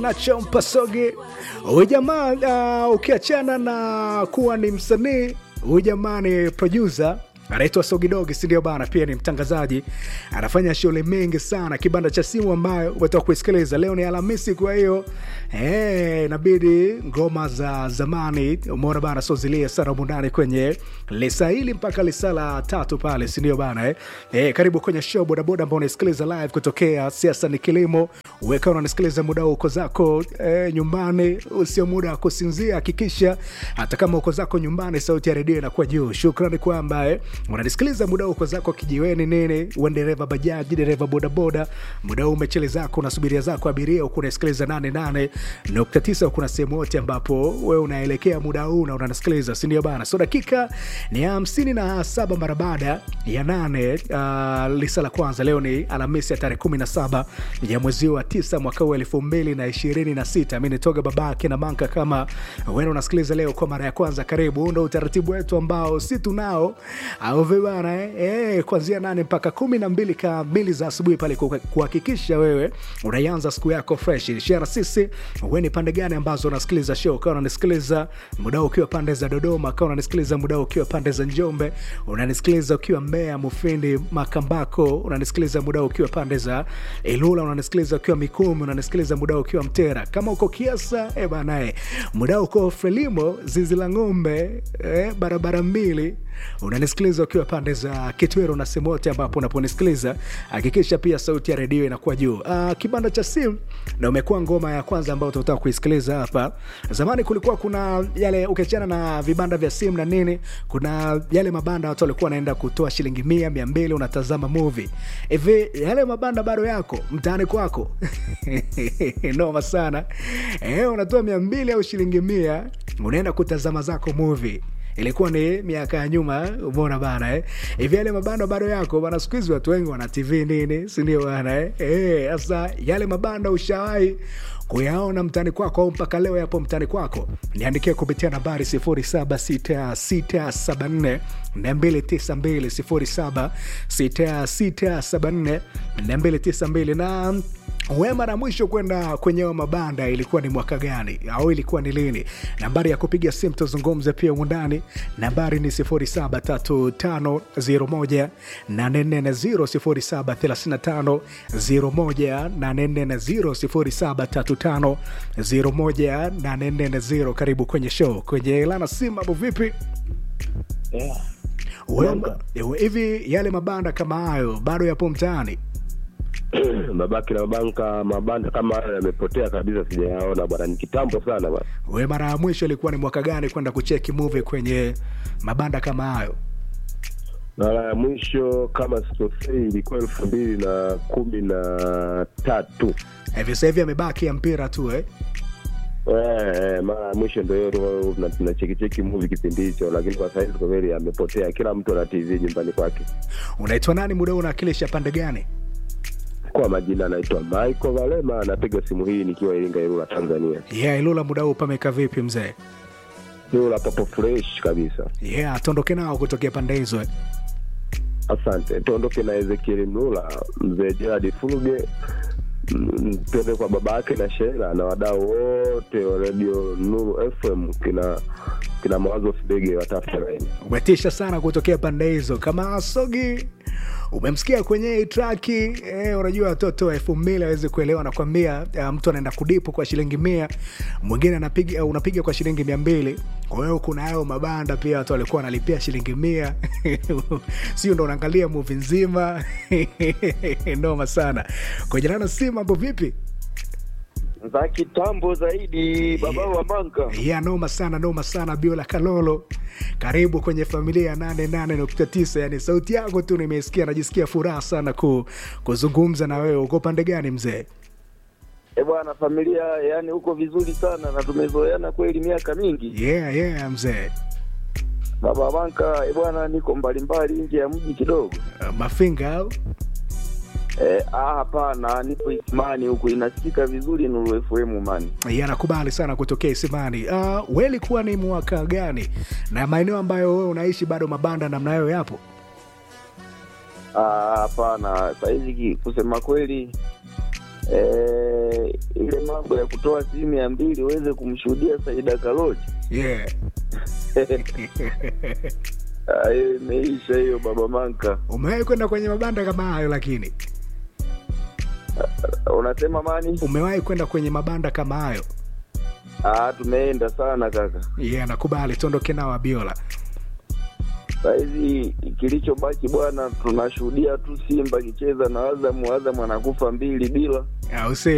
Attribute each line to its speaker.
Speaker 1: Nacho Mpasoge. Huyu jamaa uh, ukiachana na kuwa ni msanii, huyu jamaa ni producer anaitwa Sogidogi, si ndio bana? Pia ni mtangazaji, anafanya shughuli mingi sana. Kibanda cha simu ambayo umetoka kuisikiliza leo ni Alhamisi, kwa hiyo eh, inabidi ngoma za zamani, umeona bana, so zilie sana mundani kwenye lisa hili mpaka lisa la tatu pale, si ndio bana eh? Eh, karibu kwenye show bodaboda ambao unaisikiliza live kutokea siasa ni kilimo. Uweka unanisikiliza muda uko zako eh, nyumbani, usio muda wa kusinzia. Hakikisha hata kama uko zako nyumbani, sauti ya redio inakuwa juu. Shukrani kwa ambaye unanisikiliza muda uko zako kijiweni nini, uwe dereva bajaji, dereva bodaboda, muda huu umechele zako unasubiria zako abiria, huku unasikiliza 88.9 kuna sehemu yote ambapo we unaelekea muda huu na unanisikiliza, si ndio bana? So dakika ni hamsini na saba mara baada ya nane. Uh, lisa la kwanza leo ni Alhamisi ya tarehe 17 ya mwezi wa tisa mwaka huu elfu mbili na ishirini na sita. Mi nitoga babake na manka. Kama wewe unasikiliza leo kwa mara ya kwanza, karibu. Huu ndo utaratibu wetu ambao si tunao au vibana eh? Eh, kuanzia nane mpaka kumi na mbili kamili za asubuhi pale kuha- kuhakikisha wewe unaianza siku yako fresh. Share na sisi wewe ni pande gani ambazo unasikiliza show, kama unanisikiliza muda huu ukiwa pande za Dodoma, kama unanisikiliza muda huu ukiwa pande za Njombe, unanisikiliza ukiwa Mbeya, Mufindi, Makambako, unanisikiliza muda huu ukiwa pande za Ilula, unanisikiliza ukiwa Mikumi, unanisikiliza muda huu ukiwa Mtera, kama uko Kiasa eh banae, muda huu uko Frelimo, zizi la ng'ombe eh, barabara mbili unanisikiliza ukiwa pande za Kitwero na sehemu yote ambapo unaponisikiliza, hakikisha pia sauti ya redio inakuwa juu. Uh, kibanda cha simu na umekuwa ngoma ya kwanza ambayo tunataka kuisikiliza hapa. Zamani kulikuwa kuna yale, ukiachana na vibanda vya simu na nini, kuna yale mabanda watu walikuwa wanaenda kutoa shilingi mia mia mbili unatazama movie hivi. Yale mabanda bado yako mtaani kwako? Noma sana eh, unatoa mia mbili au shilingi mia unaenda kutazama zako movie ilikuwa ni miaka ya nyuma, umeona bana eh? Hivi yale mabanda bado yako bana? Siku hizi watu wengi wana TV nini, si ndio bana eh? Eh, sasa yale mabanda ushawahi kuyaona mtani kwako au mpaka leo yapo mtani kwako? Niandikia kupitia nambari 076674 292 076674 292 na we mara mwisho kwenda kwenye hayo mabanda ilikuwa ni mwaka gani au ilikuwa ni lini? Nambari ya kupiga simu tuzungumze pia undani, nambari ni 073501 840 073501 840 Karibu kwenye show kwenye Lana Sim. Mambo vipi?
Speaker 2: Yeah.
Speaker 1: Wewe- ewe, Hivi yale mabanda kama hayo bado yapo mtaani?
Speaker 2: mabaki na mabanka mabanda kama hayo yamepotea kabisa, sijayaona bwana, ni kitambo sana bwana.
Speaker 1: We mara ya mwisho ilikuwa ni mwaka gani kwenda kucheki movie kwenye mabanda kama hayo?
Speaker 2: Mara ya mwisho kama sikosei ilikuwa elfu mbili na kumi na tatu.
Speaker 1: Hivi sasa hivi amebaki ya mpira tu eh?
Speaker 2: Eh, eh, mara ya mwisho ndo hiyo tu, tuna- tunachekicheki movie kipindi hicho, lakini kwa sahizi kwa kweli amepotea. Kila mtu ana TV nyumbani kwake.
Speaker 1: Unaitwa nani muda huu, unawakilisha pande gani?
Speaker 2: Kwa majina anaitwa Michael Valema, anapiga simu hii nikiwa Iringa, Ilula, Tanzania.
Speaker 1: Yeah, Ilula muda huu pameka vipi mzee?
Speaker 2: Ilula papo fresh kabisa.
Speaker 1: Yeah, tuondoke nao kutokea pande hizo eh?
Speaker 2: Asante, tuondoke na Ezekiel Mlula, mzee Gerard Fuluge, mm, tuende kwa baba yake na Shela na wadau wote wa redio Nuru FM, kina kina Mawazo Fidege watafuta laini.
Speaker 1: Umetisha sana kutokea pande hizo. Kama Asogi umemsikia kwenye hii traki eh, unajua watoto wa elfu mbili awezi kuelewa, nakwambia uh, mtu anaenda kudipu kwa shilingi mia, mwingine anapiga uh, unapiga kwa shilingi mia mbili. Kwa hiyo kuna hayo mabanda pia watu walikuwa wanalipia shilingi mia sio ndo unaangalia muvi nzima noma sana. Kwa jina na si mambo vipi?
Speaker 3: za kitambo zaidi baba wa manka
Speaker 1: ya noma sana noma sana biola kalolo karibu kwenye familia ya 88.9 yani sauti yako tu nimeisikia najisikia furaha sana ku, kuzungumza na wewe uko pande gani mzee
Speaker 3: e bwana familia yani huko vizuri sana na tumezoeana kweli miaka mingi
Speaker 1: yeah yeah mzee
Speaker 3: baba wa manka e bwana niko mbalimbali nje ya mji kidogo
Speaker 1: Uh, mafinga au
Speaker 3: e, ah hapana nipo isimani huku inasikika vizuri nuru fm mani
Speaker 1: yeah, nakubali sana kutokea isimani uh, we ilikuwa ni mwaka gani na maeneo ambayo wewe unaishi bado mabanda namna hayo yapo
Speaker 3: Ah, hapana sahizi ki- kusema kweli eh, ile mambo ya kutoa simu mia mbili uweze kumshuhudia Saida Karoli
Speaker 1: yeah.
Speaker 3: Ah, hiyo imeisha hiyo baba Manka.
Speaker 1: umewahi kwenda kwenye mabanda kama hayo lakini
Speaker 3: Unasema mani?
Speaker 1: umewahi kwenda kwenye mabanda kama hayo
Speaker 3: Ah, tumeenda sana kaka.
Speaker 1: yeah, nakubali tuondoke nao abiola
Speaker 3: Sahizi kilichobaki bwana, tunashuhudia tu Simba akicheza na Azamu, Azamu anakufa mbili bila
Speaker 1: au si